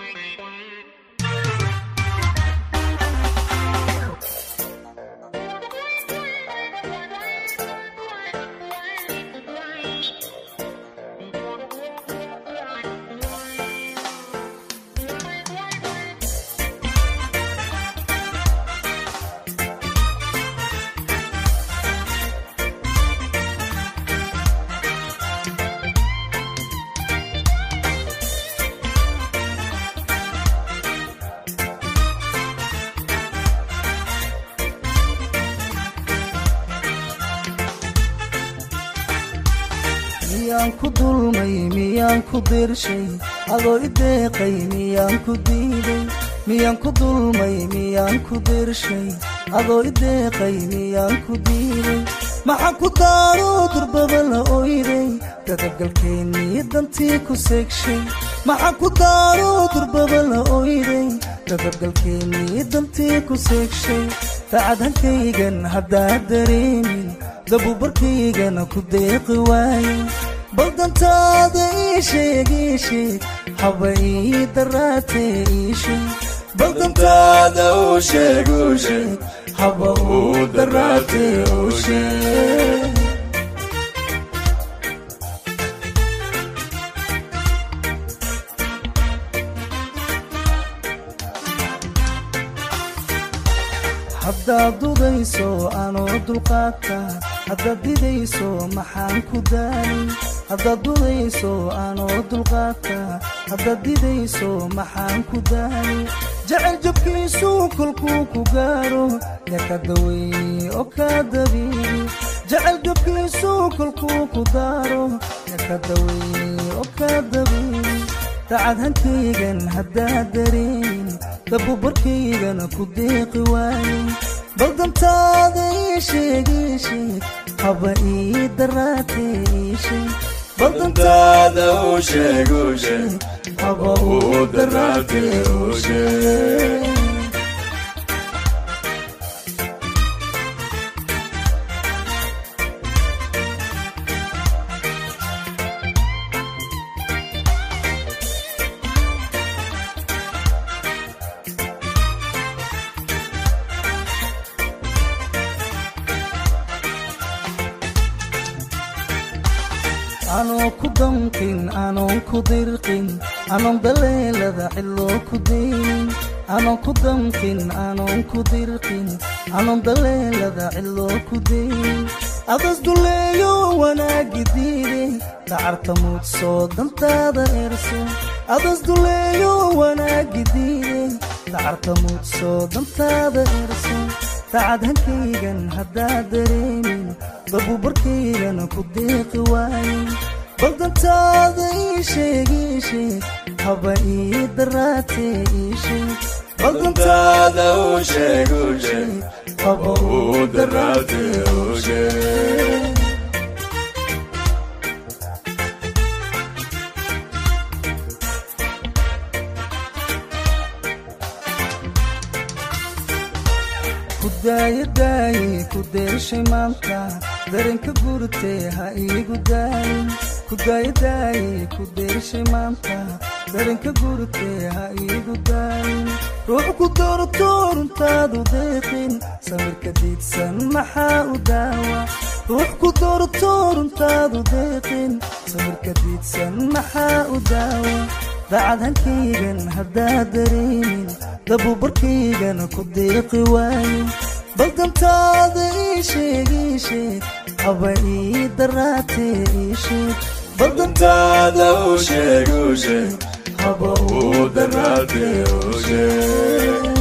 miyaan ku dulmay miyaan ku dirshay adoo i deeqay miyaan ku diiday miyaan ku dulmay miyaan ku dirshay adoo i deeqay miyaan ku diiday maxaa ku daaro durbaba la oyday dadabgalkeennii dantii ku seegshay maxaa ku daaro durbaba la oyday dadabgalkeennii dantii ku seegshay dacadhankaygan haddaad dareemin dabubarkaygana ku deeqi waaye baldantaada ii sheeg ii sheeg haba ii daraatee ii sheeg baldantaada uu sheeg uu sheeg haba uu daraatee uu sheeg haddaad dudayso anoo dulqaata haddaad didayso maxaan ku daalay haddaad dudayso anoo dulqaata haddaad didayso maxaan ku daalay jecel jabkiisuu kolkuu ku gaaro yaa ka daweeye oo kaa dabiibi jecel jabkiisuu kolkuu ku daaro yaa ka daweeye oo kaa dabiibi dacad hankaygan haddaad dareemin dabubarkaygana ku deeqi waaye baldantaada ii sheeg ii sheeg haba ii daraatee ii sheeg baldantaada uu sheeg uu sheeg haba uu daraatee uu sheeg anoo ku damqin anoon ku dirqin anoon daleelada ciloo ku daynin anoon ku damqin anoon ku dirqin anoon daleelada ciloo ku daynin adas duleeyo wanaagi diide dacarta muudsoo dantaada erso adas duleeyo wanaagi diide dacarta muudsoo dantaada erso dacad hankaygan haddaad dareemin dabubarkaygana ku deeqi waaye baldantaada ii sheeg ii sheeg haba ii daraatee ii sheeg baldantaada uu sheeg uu sheeg haba uu daraatee uu sheeg kudaaye daaye ku deeshay maanta dareenka gurtee ha iigu daayin kudaaye daaye ku deeshay maanta dareenka gurtee ha iigu daayin ruux ku doorto runtaadu deeqin samirka diidsan maxaa u daawa ruux ku doorto runtaadu deeqin samirka diidsan maxaa u daawa dacad hankaygan haddaad dareemin dabubarkaygana ku deeqi waaye baldantaada ii sheeg ii sheeg haba ii daraatee ii sheeg baldantaada uu sheeg uu sheeg haba uu daraatee uu sheeg